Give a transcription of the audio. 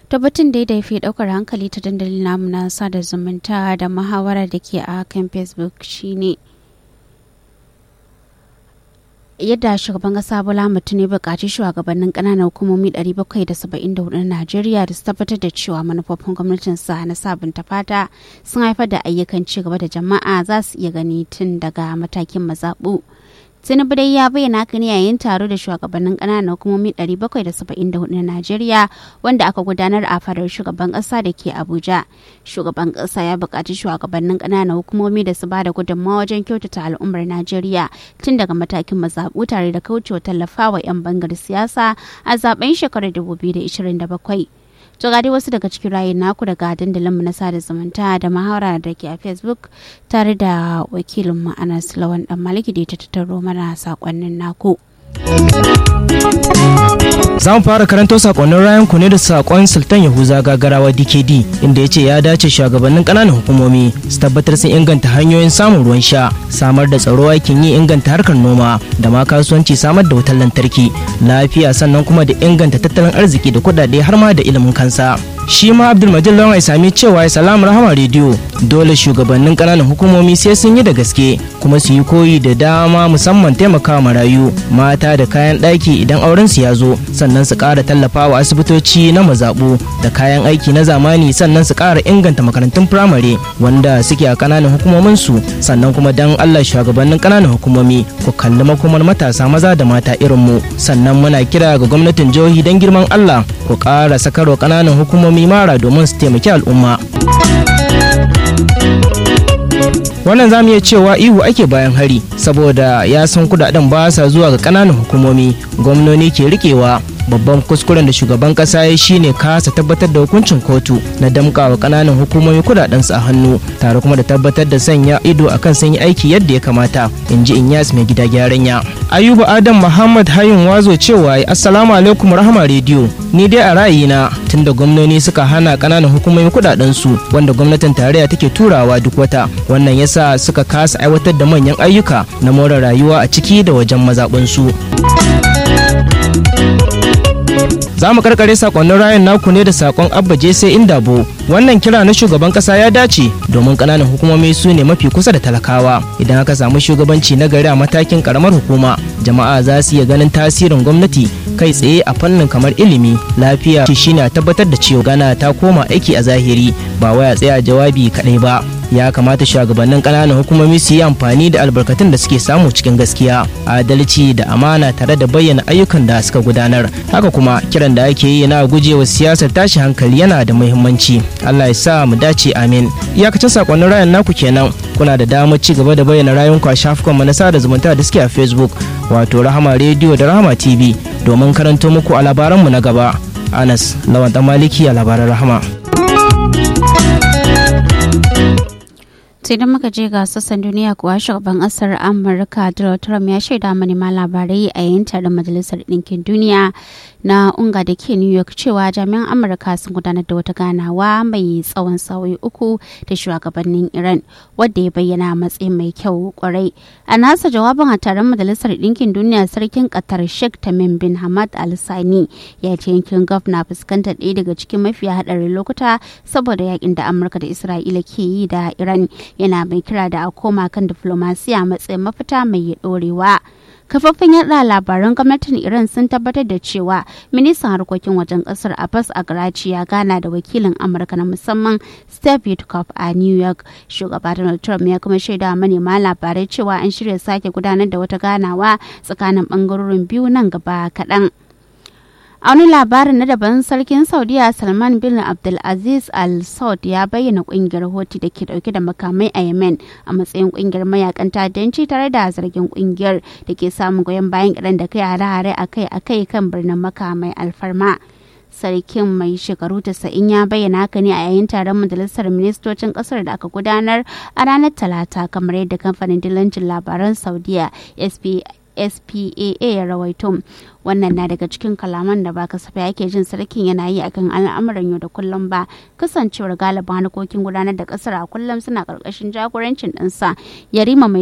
tabbatin da ya fi daukar hankali ta dandalin namu na sada zumunta da muhawara da ke a kan facebook shine yadda shugaban kasa bola mutum ne bukaci shugabannin kananan hukumomi 774 na najeriya da su tabbatar da cewa manufofin gwamnatinsa na sabunta fata sun haifar da ayyukan ci gaba da jama'a za su iya gani tun daga matakin mazaɓu tinubu dai ya bayyana haka ne yayin taro da shugabannin ƙananan hukumomi 774 na najeriya wanda aka gudanar a fadar shugaban ƙasa da ke abuja shugaban ƙasa ya buƙaci shugabannin ƙananan hukumomi da su ba da gudunmawa wajen kyautata al'ummar najeriya tun daga matakin mazaɓu tare da kaucewa tallafawa 'yan bangar siyasa a zaben shekarar 2027 to ga dai wasu daga cikin rayun naku daga dandalinmu na sada zumunta da mahawara da ke a facebook tare da wakilinmu anas lawan dan maliki da ta tattaro mana sakonnin naku. Za mu fara karanto sakonnin rayan ku ne da sakon Sultan Yahuza Gagarawa DKD inda ya ce ya dace shugabannin ƙananan hukumomi su tabbatar sun inganta hanyoyin samun ruwan sha, samar da tsaro aikin yi inganta harkar noma da ma kasuwanci samar da wutar lantarki, lafiya sannan kuma da inganta tattalin arziki da kuɗaɗe har ma da ilimin kansa. Shi ma Abdulmajid Lawan ya sami cewa ya salamu rahama rediyo dole shugabannin ƙananan hukumomi sai sun yi da gaske kuma su yi koyi da dama musamman taimakawa marayu mata da kayan ɗaki idan auren su ya zo sannan su ƙara tallafawa asibitoci na mazaɓu da kayan aiki na zamani sannan su ƙara inganta makarantun firamare wanda suke a ƙananan hukumomin su sannan kuma dan Allah shugabannin ƙananan hukumomi ku kalli makomar matasa maza da mata irin mu sannan muna kira ga gwamnatin jihohi don girman Allah ku ƙara sakarwa ƙananan hukumomi mara domin su taimaki al'umma. wannan zamu iya cewa ihu ake bayan hari saboda ya san kudaden ba sa zuwa ga kananan hukumomi gwamnoni ke rikewa babban kuskuren da shugaban kasa ya shine kasa tabbatar da hukuncin kotu na damkawa kananan hukumomi kudaden su a hannu tare kuma da tabbatar da sanya ido akan sun yi aiki yadda ya kamata in ji inyas mai gida gyaran ya ayuba adam muhammad hayun wazo cewa assalamu alaikum rahama rediyo ni dai a ra'ayina tunda gwamnoni suka hana kananan hukumomi kudaden su wanda gwamnatin tarayya take turawa duk wata wannan yasa suka kasa aiwatar da manyan ayyuka na more rayuwa a ciki da wajen mazaɓinsu. za mu karkare sakonnin rayan naku ne da sakon abba jese indabo wannan kira na shugaban kasa ya dace domin kananan hukumomi su ne mafi kusa da talakawa idan aka samu shugabanci na gari a matakin karamar hukuma jama'a za su iya ganin tasirin gwamnati kai tsaye a fannin kamar ilimi lafiya shine a tabbatar da cewa gana ta koma aiki a zahiri ba waya tsaya jawabi kadai ba ya kamata shugabannin ƙananan hukumomi su yi amfani da albarkatun da suke samu cikin gaskiya adalci da amana tare da bayyana ayyukan da suka gudanar haka kuma kiran da ake yi na gujewa siyasar tashi hankali yana da muhimmanci allah ya sa mu dace amin iyakacin sakonnin rayan naku kenan kuna da damar ci gaba da bayyana rayuwanku a shafukan mu na sada zumunta da suke a facebook wato rahama rediyo da rahama tv domin karanto muku a labaranmu na gaba anas lawan maliki a labaran rahama sai da muka je ga sassan duniya kuwa shugaban kasar amurka donald trump ya shaida manema labarai a yayin taron majalisar ɗinkin duniya na unga da ke new york cewa jami'an amurka sun gudanar da wata ganawa mai tsawon sauyi uku da shugabannin iran wadda ya bayyana matsayin mai kyau kwarai a nasa jawabin a taron majalisar ɗinkin duniya sarkin qatar sheikh tamim bin hamad al sani ya ce yankin gulf na fuskantar ɗaya daga cikin mafiya haɗarin lokuta saboda yakin da amurka da isra'ila ke yi da iran yana mai kira da a koma kan diflomasiya matsayin mafita mai ɗorewa. kafafen yada labaran gwamnatin iran sun tabbatar da cewa ministan harkokin wajen kasar abbas agrachi ya gana da wakilin amurka na musamman steve witkoff a new york shugaba donald trump ya kuma shaida manema labarai cewa an shirya sake gudanar da wata ganawa tsakanin bangarorin biyu nan gaba kaɗan. a wani labarin na daban sarkin saudiya salman bin abdulaziz al saud ya bayyana kungiyar hoti da ke dauke da makamai a yemen a matsayin kungiyar mayakan ta'addanci tare da zargin kungiyar da ke samun goyon bayan iran da kai hare-hare akai-akai kan birnin makamai alfarma sarkin mai shekaru 90 ya bayyana haka ne a yayin taron majalisar ministocin kasar da aka gudanar a ranar talata kamar yadda kamfanin dillancin labaran saudiya SPAA ya rawaito wannan na daga cikin kalaman da ba kasafai ake jin sarkin yana yi akan al'amuran yau da kullum ba kasancewar galibin harkokin gudanar da kasar a kullum suna karkashin jagorancin ɗansa yarima mai